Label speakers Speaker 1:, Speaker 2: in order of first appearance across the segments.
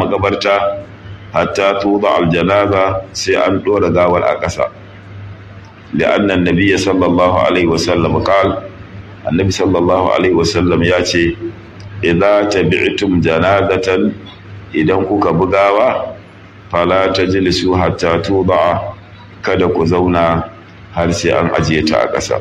Speaker 1: makabarta hatta tuba aljanaza sai an dora gawar a ƙasa li'anna annabiyya sallallahu alaihi wasallam qal annabi sallallahu alaihi wasallam ya ce idza tabi'tum janazatan idan kuka bugawa fala tajlisu hatta tuba kada ku zauna har sai an ajiye ta a ƙasa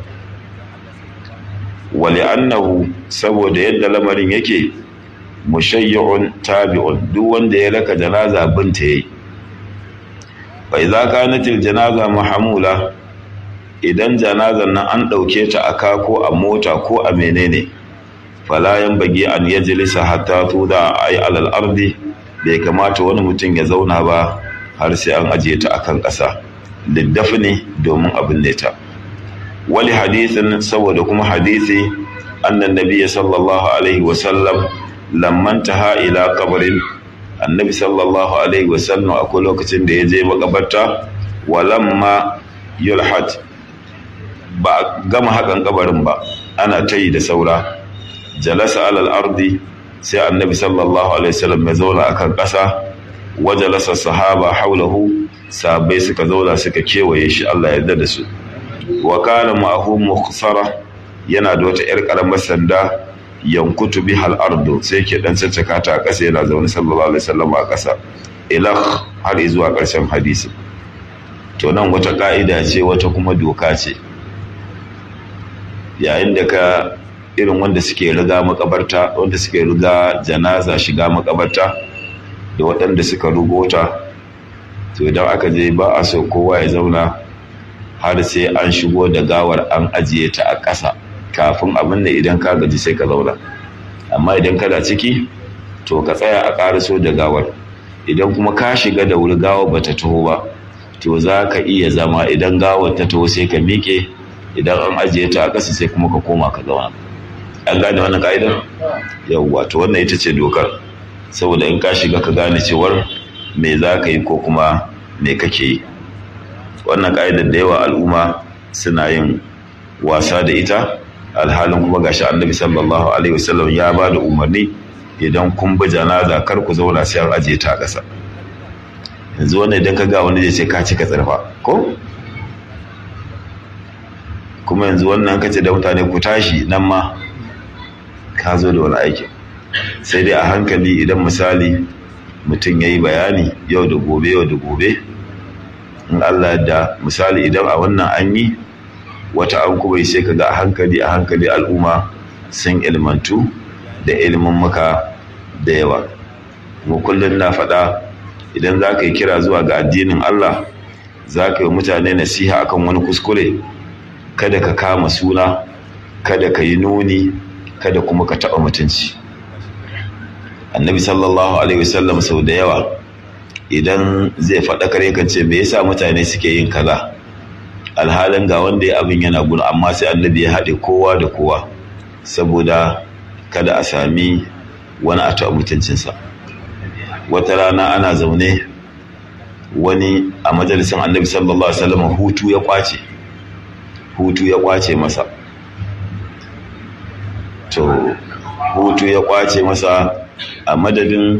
Speaker 1: wali annahu saboda yadda lamarin yake mushayyun tabi'un duk wanda ya raka janaza binta yayi fa idza kanatil janaza mahmula idan janazan nan an dauke ta aka ko a mota ko a menene fala yanbaghi an yajlisa hatta tuda ay alal ardi bai kamata wani mutum ya zauna ba har sai an ajiye ta akan ƙasa liddafni domin abin ne ta wali hadisin saboda kuma hadisi annan nabiyyi sallallahu alaihi wasallam lamman taha ila kabarin annabi sallallahu alaihi wasallam akwai lokacin da ya je makabarta walamma yulhat ba gama hakan kabarin ba ana ta yi da saura jalasa alal ardi sai annabi sallallahu alaihi wasallam ya zauna akan ƙasa wajalasa sahaba haulahu sahabbai suka zauna suka kewaye shi Allah ya yarda da su wa kana ma'ahu mukhsara yana da wata yar karamar sanda yankutu bihal ardu sai ke dan caccaka ta a ƙasa yana zaune sallallahu alaihi wasallam a ƙasa ila har zuwa ƙarshen hadisi to nan wata ka'ida ce wata kuma doka ce yayin da ka irin wanda suke riga makabarta wanda suke riga janaza shiga makabarta da waɗanda suka rugota to idan aka je ba a so kowa ya zauna har sai an shigo da gawar an ajiye ta a ƙasa kafin abin da idan ka gaji sai ka zauna amma idan kana ciki to ka tsaya a ƙariso da gawar idan kuma ka shiga da wuri gawar bata taho ba to za ka iya zama idan gawar ta taho sai ka miƙe idan an ajiye ta a ƙasa sai kuma ka koma ka zauna an gane wannan ka'idar yawwa to wannan ita ce dokar saboda in ka shiga ka gane cewar me za ka yi ko kuma me kake yi wannan ka'idar da yawa al'umma suna yin wasa da ita alhalin kuma gashi annabi sallallahu alaihi wasallam ya ba da umarni idan kun bi janaza kar ku zauna sai an ajiye ta a ƙasa yanzu wannan idan ka ga wani zai ce ka cika tsarfa ko kuma yanzu wannan kace da mutane ku tashi nan ma ka zo da wani aikin sai dai a hankali idan misali mutum ya yi bayani yau da gobe yau da gobe in Allah da misali idan a wannan an yi wata an kuma sai ka ga a hankali a hankali al'umma sun ilmantu da ilimin muka da yawa mu kullum na faɗa idan za ka yi kira zuwa ga addinin Allah za ka yi mutane nasiha akan wani kuskure kada ka kama suna kada ka yi nuni kada kuma ka taɓa mutunci annabi sallallahu alaihi wasallam sau da yawa idan zai faɗakar yakan ce me yasa mutane suke yin kaza alhalin ga wanda ya abin yana gudu amma sai annabi ya haɗe kowa da kowa saboda kada a sami wani a taɓa mutuncinsa wata rana ana zaune wani a majalisin annabi sallallahu alaihi wasallam hutu ya kwace hutu ya kwace masa to hutu ya kwace masa a madadin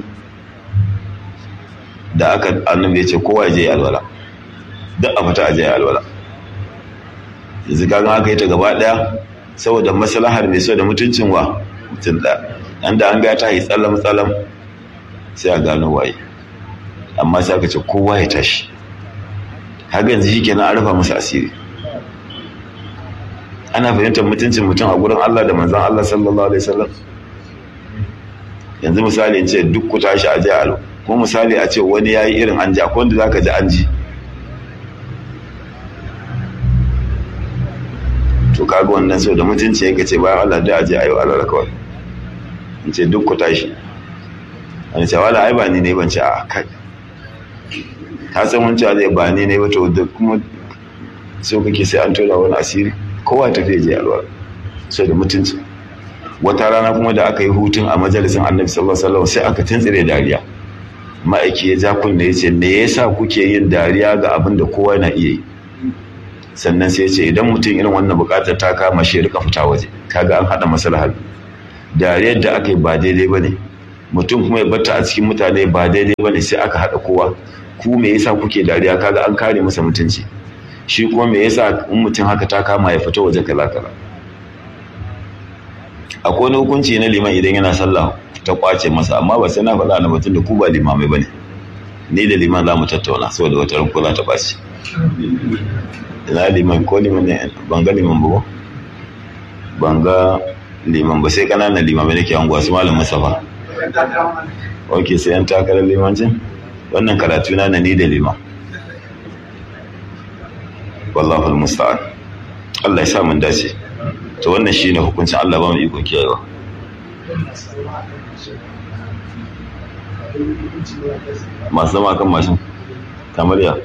Speaker 1: da aka annabi ya ce kowa ya je alwala duk a fita a je alwala yanzu kaga aka yi ta gaba daya saboda maslahar mai so da mutuncin wa mutum da an da an ga ta yi tsallam tsallam sai a gano waye amma sai aka ce kowa ya tashi haka yanzu shi kenan an rufa masa asiri ana fahimtar mutuncin mutum a gurin Allah da manzan Allah sallallahu alaihi wasallam yanzu misali in ce duk ku tashi a jihar ko misali a ce wani ya yi irin an ji akwai wanda za ka ji an ji to kaga wannan sau da mutunci yanka ce bayan Allah da aje ayo Allah kawai in ce duk ku tashi an ce wala ai ba ni ne ban ce a kai ka san wani cewa zai ba ni ne ba to da kuma so kake sai an tura wani asiri kowa tafiya je alwa sau da mutunci wata rana kuma da aka yi hutun a majalisin annabi sallallahu alaihi wasallam sai aka tuntsire dariya ma'aiki ya ja kunne ya ce me yasa kuke yin dariya ga abin da kowa na iya yi sannan sai ya ce idan mutum irin wannan bukatar ta kama shi rika fita waje kaga an hada maslahar dariyar da aka yi ba daidai bane mutum kuma ya batta a cikin mutane ba daidai bane sai aka haɗa kowa ku me yasa kuke dariya kaga an kare masa mutunci shi kuma me yasa in mutum haka ta kama ya fita waje kala kala akwai wani hukunci na liman idan yana sallah ta kwace masa amma ba sai na faɗa na batun da ku ba limamai bane ni da liman za mu tattauna saboda wata ran ko za ta ɓaci ina liman ko liman ne ban ga liman ba ban ga liman ba sai ƙananan limamai nake anguwa su malam musafa ok sai yan takarar limancin wannan karatu na na ni da liman wallahu musta'an Allah ya sa mun dace to wannan shine hukuncin Allah ba mu iko kiyayewa masu zama kan mashin kamar ya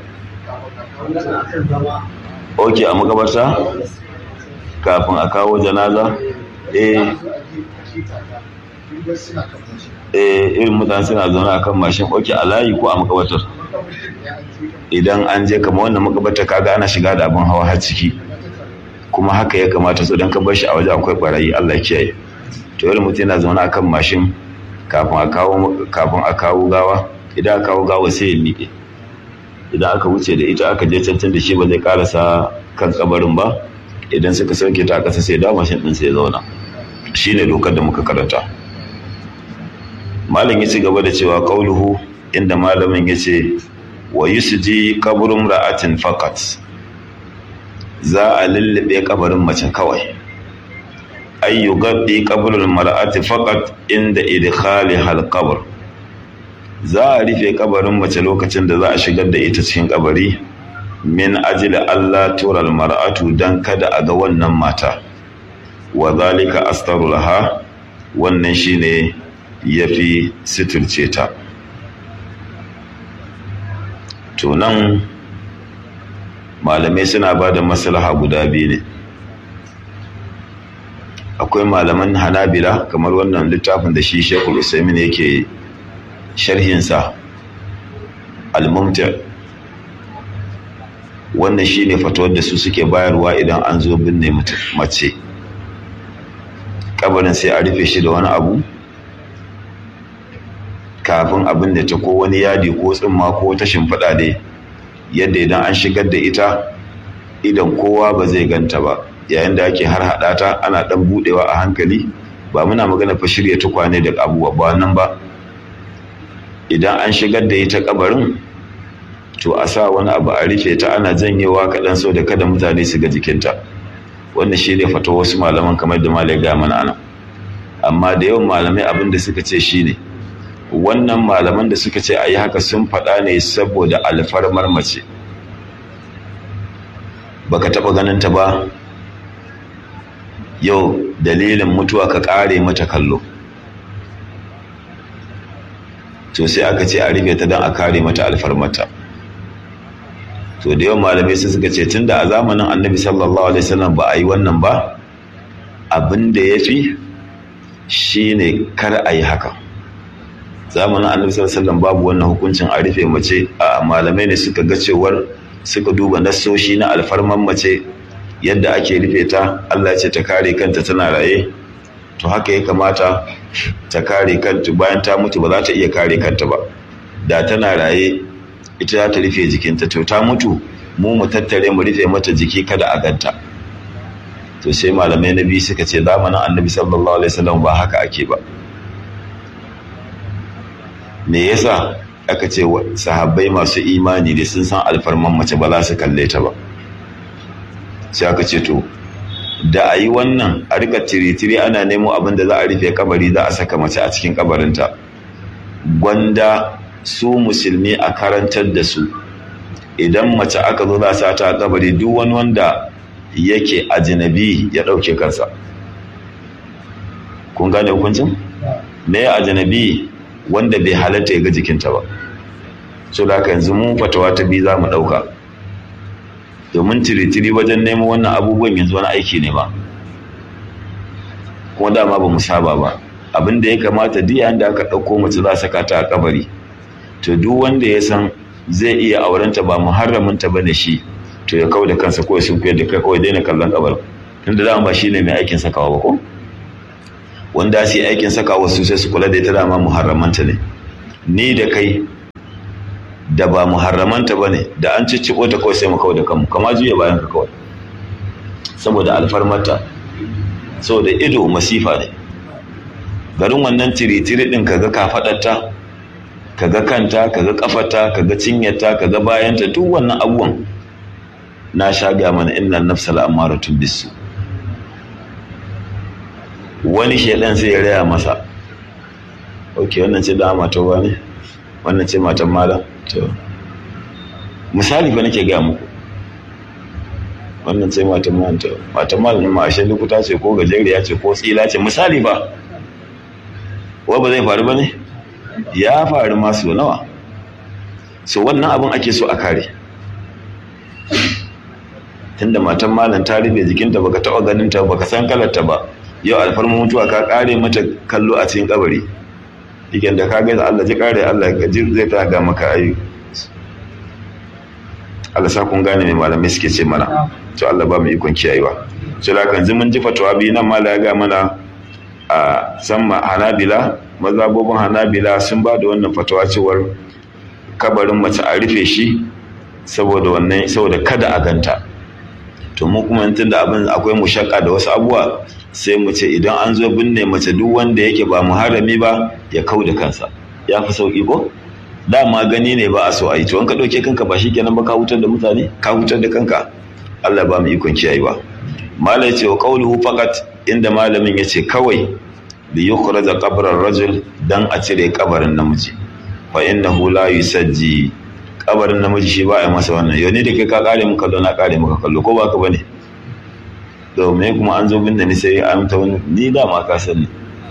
Speaker 1: ok a makabarta kafin a kawo janaza eh eh irin mutane suna zaune akan mashin ok a layi ko a makabartar idan an je kama wannan makabartar kaga ana shiga da abin hawa har ciki kuma haka ya kamata so don ka bar shi a waje akwai barayi Allah kiyaye to irin mutum yana zaune akan mashin kafin a kawo kafin a kawo gawa idan aka kawo gawa sai ya miƙe idan aka wuce da ita aka je cancan da shi ba zai karasa kan kabarin ba idan suka sauke ta a ƙasa sai da mashin ɗin sai ya zauna shine dokar da muka karanta malam ya ci gaba da cewa qauluhu inda malamin ya ce wa yusji qabrun ra'atin faqat za a lullube kabarin mace kawai ay yugaddi qabrul mar'ati faqat inda idkhali hal qabr za a rufe kabarin mace lokacin da za a shigar da ita cikin kabari min ajli Allah tural mar'atu dan kada a ga wannan mata wa zalika astaru laha wannan shine yafi sitirce ta to nan malamai suna ba da maslaha guda biyu ne akwai malaman hanabila kamar wannan littafin da shi shekul usaimin yake sharhinsa al-mumti wannan shine fatawar da su suke bayarwa idan an zo binne mace kabarin sai a rufe shi da wani abu kafin abin da ta ko wani yadi ko tsimma ko ta shimfiɗa dai yadda idan an shigar da ita idan kowa ba zai ganta ba yayin da ake har haɗa ta ana ɗan buɗewa a hankali ba muna magana fa shirya tukwane da abubuwa ba nan ba idan an shigar da ita kabarin to a sa wani abu a rufe ta ana janyewa kaɗan so da kada mutane su ga jikinta wannan shi ne fata wasu malaman kamar da malai ga mana anan amma da yawan malamai abin da suka ce shi ne wannan malaman da suka ce a yi haka sun faɗa ne saboda alfarmar mace baka taɓa ganin ta ba yau dalilin mutuwa ka ƙare mata kallo to sai aka ce a rufe ta don a kare mata alfarmata to da yawan malamai sai suka ce tunda a zamanin annabi sallallahu alaihi wasallam ba a yi wannan ba abin da ya fi shine kar a yi haka zamanin annabi sallallahu alaihi wasallam babu wannan hukuncin a rufe mace a malamai ne suka ga cewar suka duba nassoshi na alfarman mace yadda ake rufe ta Allah ce ta kare kanta tana raye to haka ya kamata ta kare kanta bayan ta mutu ba za ta iya kare kanta ba da tana raye ita za ta rufe jikinta to ta mutu mu mu tattare mu rufe mata jiki kada a ganta to sai malamai na biyu suka ce zamanin annabi sallallahu alaihi wasallam ba haka ake ba me yasa aka ce sahabbai masu imani ne sun san alfarman mace ba za su kalle ta ba sai aka ce to da a yi wannan a rika tiri-tiri ana nemo abin da za a rufe kabari za a saka mace a cikin kabarinta gwanda su musulmi a karantar da su idan mace aka zo za sa ta a kabari duk wani wanda yake ajinabi ya ɗauke kansa kun gane hukuncin? me ajinabi wanda bai halatta ya ga jikinta ba so da haka yanzu mun fatawa ta biyu za mu ɗauka domin tiri-tiri wajen neman wannan abubuwan yanzu wani aiki ne ba kuma dama ba mu saba ba abin da ya kamata duk yayin da aka ɗauko mace za saka ta a kabari to duk wanda ya san zai iya aurenta ba muharraminta ba da shi to ya kawo da kansa kawai sun koyar da kai kawai daina kallon kabar tunda dama ba shi ne mai aikin sakawa ba ko wanda su yi aikin saka wasu sai su kula da ita dama muharramanta ne ni da kai da ba muharramanta ba ne da an cicciko ta kawai sai mu kawai da kanmu kama juya bayan ka kawai saboda alfarmarta saboda ido masifa ne garin wannan tiri-tiri ɗin kaga kafaɗarta kaga kanta kaga kafata kaga cinyata kaga bayanta duk wannan abubuwan na sha ga mana inna nafsal amaratun bisu wani shedan sai ya raya masa ok wannan ce da mata ba ne wannan ce matan malam to misali ba nake gaya muku wannan ce matan malam to matan malam ma ashe lokuta ce ko gajeriya ce ko tsila ce misali ba wa ba zai faru ba ne ya faru masu nawa so wannan abin ake so a kare tunda matan malam ta rufe jikinta baka taɓa ganin ta baka san kalarta ba yau alfarma mutuwa ka kare mata kallo a cikin kabari ikin da ka gaisa Allah ji kare Allah ya ji zai ta ga maka ayu Allah sa kun gane mai malamai suke ce mana to Allah ba mu ikon kiyayewa so da kan mun ji fatawa bi nan mala ya ga mana a samma hanabila mazabobin hanabila sun ba da wannan fatawa cewar kabarin mace a rufe shi saboda wannan saboda kada a ganta to mu kuma tunda abin akwai mushakka da wasu abubuwa sai mu ce idan an zo binne mace duk wanda yake ba muharrami ba ya kau da kansa ya fi sauki ko dama gani ne ba a so a yi to an ka ɗauke kanka ba shikenan ba ka hutar da mutane ka hutar da kanka Allah ba mu ikon kiyayewa mala ya ce wa qawluhu faqat inda malamin ya ce kawai bi yukhraja qabrar rajul dan a cire kabarin namiji fa innahu la yusajji kabarin namiji shi ba a masa wannan yau ne da kai ka kare mu kallo na kare maka kallo ko ba ka bane domin kuma an zo bin da ni sai an ta wani ni dama ka sani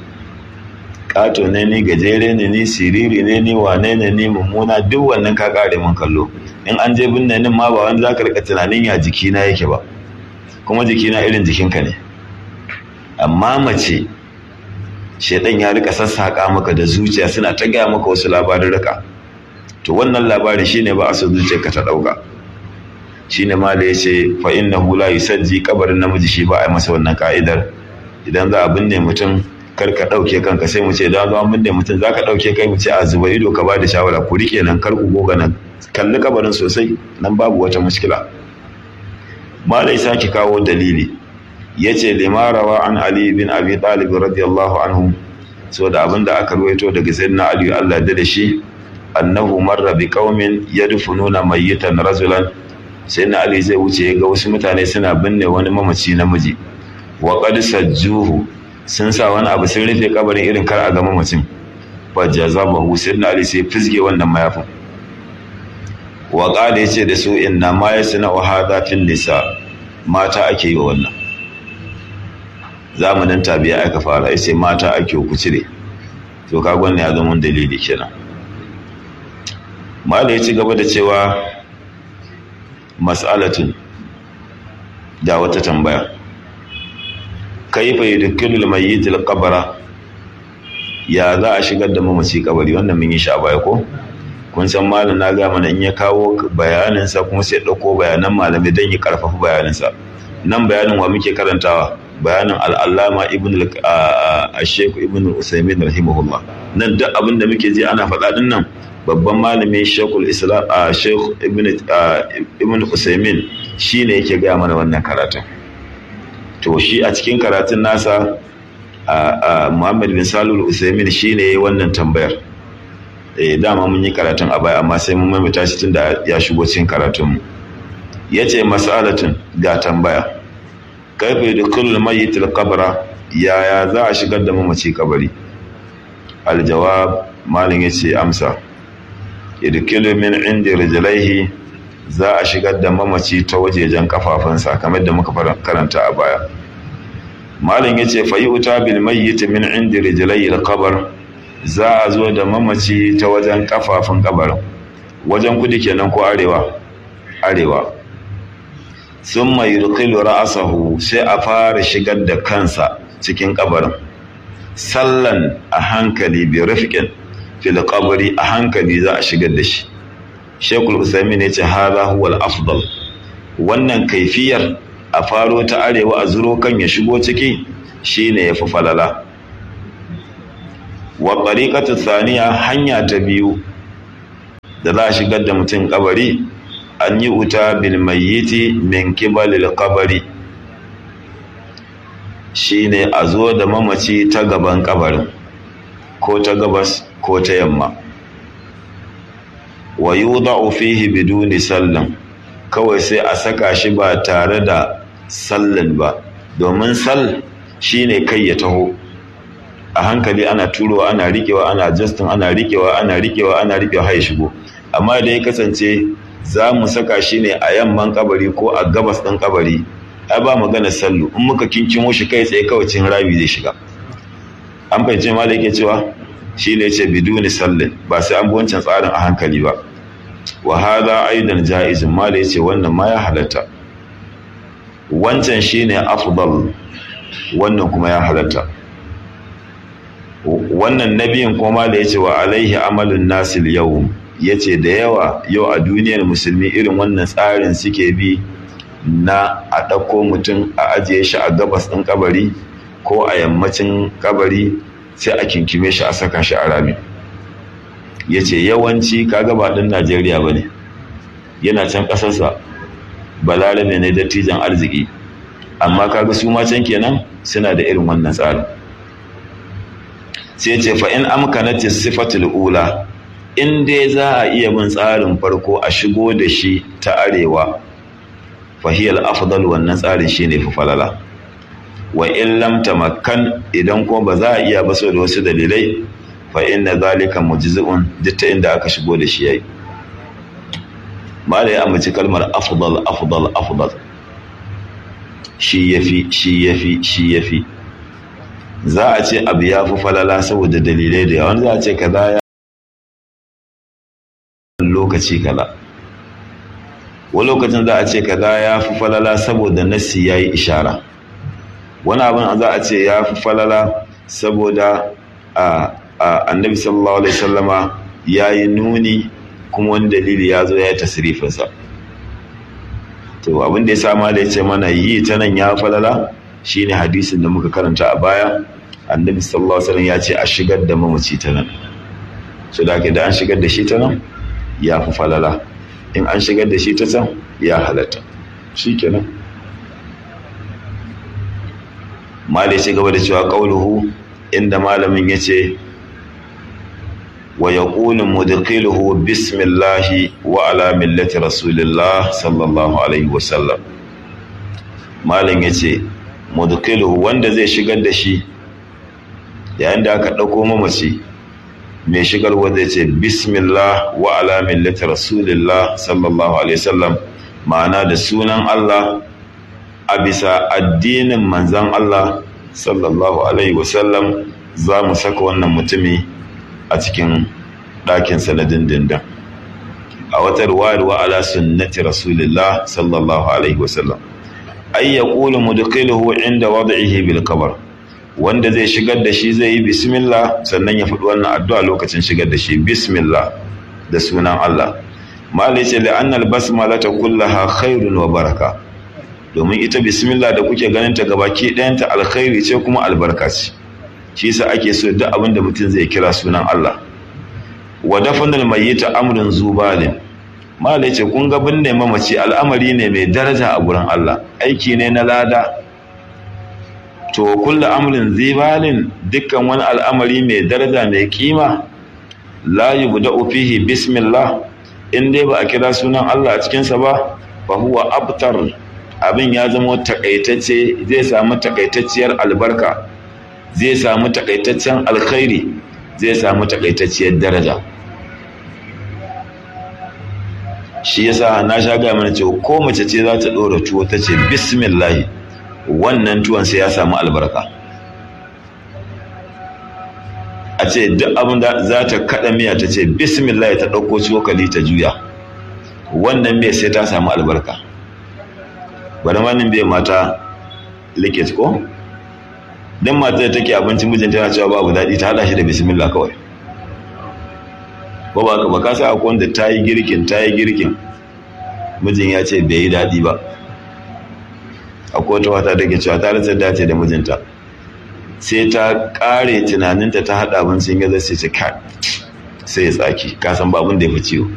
Speaker 1: kato ne ni gajere ne ni siriri ne ni wane ne ni mummuna duk wannan ka kare mun kallo in an je bin nan ma ba wani zaka rika tunanin ya jikina yake ba kuma jikina irin jikinka ne amma mace shedan ya rika sassaka maka da zuciya suna ta gaya maka wasu labarin rika to wannan labarin shine ba a so zuciyarka ta dauka shine ma da yace fa innahu la yusajji kabarin namiji shi ba a masa wannan ka'idar idan za a binne mutum kar ka dauke kanka sai mu ce idan za a binne mutum za ka dauke kai mu ce a zuba ido ka ba da shawara ku rike nan kar ku goga nan kalli kabarin sosai nan babu wata mushkila ma da sake kawo dalili yace limarawa an ali bin abi talib radiyallahu anhu saboda abinda aka ruwaito daga sayyidina ali Allah da shi annahu marra bi qaumin yadfununa mayyitan rajulan sai na ali zai wuce ga wasu mutane suna binne wani mamaci namiji wa qad sajjuhu sun sa wani abu sun rufe kabarin irin kar a ga mamacin fa jazabahu sai na ali sai fizge wannan mayafin wa qala yace da su inna ma yasna wa hadha fil nisa mata ake yi wa wannan zamanin tabi'a aka fara yace mata ake ku cire to ka gwanne ya zama dalili kenan mala ya ci gaba da cewa mas'alatun da wata tambaya kaifa yudkilul mayyit al-qabra ya za a shigar da mamaci kabari wannan mun yi shi a baya ko kun san malam na ga mana in ya kawo bayanin sa kuma sai dauko bayanan malami dan ya karfafa bayanin sa nan bayanin wa muke karantawa bayanin al-allama ibn al-shaykh ibn al-usaymin rahimahullah nan duk abin da muke ji ana faɗa din nan babban malami shekul islam a shekul ibn usaimin shi ne yake gaya mana wannan karatun to shi a cikin karatun nasa a muhammad bin salul usaimin shi ne wannan tambayar eh dama mun yi karatun a baya amma sai mun maimaita shi tun da ya shigo cikin karatunmu ya ce mas'alatun ga tambaya kaifa da kullum mayyit al-qabra yaya za a shigar da mamaci kabari aljawab malin yace amsa yadkilu min inda rijlaihi za a shigar da mamaci ta wajejen kafafunsa kamar da muka karanta a baya malin yace fa yuta bil mayyit min inda rijlaihi al-qabr za a zo da mamaci ta wajen kafafun kabarin wajen kudi kenan ko arewa arewa summa yudkhilu ra'sahu sai a fara shigar da kansa cikin kabarin sallan a hankali bi rafiqin fil qabri a hankali za a shigar da shi Sheikhul Usaimin yace hadha huwa al-afdal wannan kaifiyar a faro ta arewa a zuro kan ya shigo ciki shine yafi falala wa tariqatu thaniya hanya ta biyu da za a shigar da mutum kabari an yi wuta bil mayyiti min kibalil kabari shine a zo da mamaci ta gaban kabarin ko ta gabas ko ta yamma wa yudau fihi biduni sallan kawai sai a saka shi ba tare da sallan ba domin sal shine kai ya taho a hankali ana turowa ana rikewa ana justin ana rikewa ana rikewa ana rikewa har shigo amma da ya kasance za mu saka shi ne a yamman kabari ko a gabas ɗin kabari ai ba magana sallu in muka kinkimo shi kai tsaye kawai cin rabi zai shiga an fahimci ma da yake cewa shi ne ce biduni sallin ba sai an bi wancan tsarin a hankali ba wa hada aidan jaizun ma da yace wannan ma ya halatta wancan shine afdal wannan kuma ya halatta wannan nabiyin kuma da yace wa alaihi amalun nasil yau yace da yawa yau a duniyar musulmi irin wannan tsarin suke bi na a ɗauko mutum a ajiye shi a gabas ɗin kabari ko a yammacin kabari sai a kinkime shi a saka shi a rami ya ce yawanci kaga ba ɗin najeriya ba ne yana can ƙasarsa balarabe ne dattijan arziki amma kaga su ma can kenan suna da irin wannan tsarin sai ce fa in amkanati sifatul ula in dai za a iya bin tsarin farko a shigo da shi ta arewa fahiyar afdal wannan tsarin shine fi falala wa in lam tamakkan idan kuma ba za a iya ba da wasu dalilai fa inna zalika mujzi'un duk ta inda aka shigo da shi yayi malai ya amince kalmar afdal afdal afdal shi yafi shi yafi shi yafi za a ce abu ya fi falala saboda dalilai da yawa za a ce kaza ya lokaci kaza wani lokacin za a ce kaza ya fi falala saboda nassi ya yi ishara wani abin za a ce ya fi falala saboda annabi sallallahu alaihi sallama ya yi nuni kuma wani dalili ya zo ya yi tasirifinsa to abin da ya sama da ya ce mana yi ta nan ya falala shine hadisin da muka karanta a baya annabi sallallahu alaihi wasallam ya ce a shigar da mamaci ta nan so da da an shigar da shi ta nan ya fi falala in an shigar da shi ta can ya halatta shi kenan malai ci gaba da cewa ƙauluhu inda malamin ya ce wa ya ƙulin mudkiluhu bismillahi wa ala millati rasulillah sallallahu alaihi wasallam malam ya ce mudkiluhu wanda zai shigar da shi yayin da aka ɗauko mamaci mai shigarwa zai ce bismillah wa ala millati rasulillah sallallahu alaihi wasallam ma'ana da sunan Allah a bisa addinin manzan Allah sallallahu alaihi wasallam za mu saka wannan mutumi a cikin ɗakinsa na dindindin a wata ruwayar wa ala sunnati rasulillah sallallahu alaihi wasallam ay yaqulu mudkhiluhu inda wad'ihi bil qabr wanda zai shigar da shi zai yi bismillah sannan ya faɗi wannan addu'a lokacin shigar da shi bismillah da sunan Allah malai ce da annal basmala ta kullaha khairun wa baraka domin ita bismillah da kuke ganin ta gabaki ɗayanta alkhairi ce kuma albarka ce shi yasa ake so duk abin da mutum zai kira sunan Allah wa dafanul mayyita amrun zubalin malai ce kun ga binne mamaci al'amari ne mai daraja a gurin Allah aiki ne na lada to kullu amrin zibalin dukkan wani al'amari mai daraja mai kima la yubda'u fihi bismillah in dai ba a kira sunan Allah a cikin sa ba fa huwa abtar abin ya zama takaitacce zai samu takaitacciyar albarka zai samu takaitaccen alkhairi zai samu takaitacciyar daraja shi yasa na sha ga mana cewa ko mace ce za ta dora tuwo ta ce bismillah wannan tuwon sai ya samu albarka a ce duk abin da za ta kada miya ta ce bismillah ta ɗauko cokali ta juya wannan bai sai ta samu albarka bari manin bai mata likit ko don mata da take abincin mijinta yana cewa babu daɗi ta haɗa shi da bismillah kawai ba ba ka sa akwai wanda ta yi girkin ta yi girkin mijin ya ce bai yi daɗi ba akwai wata wata da ke cewa ta rasa dace da mijinta sai ta kare tunaninta ta haɗa abin sun gaza sai ta ka sai ya tsaki ka san babun da ya fi ciwo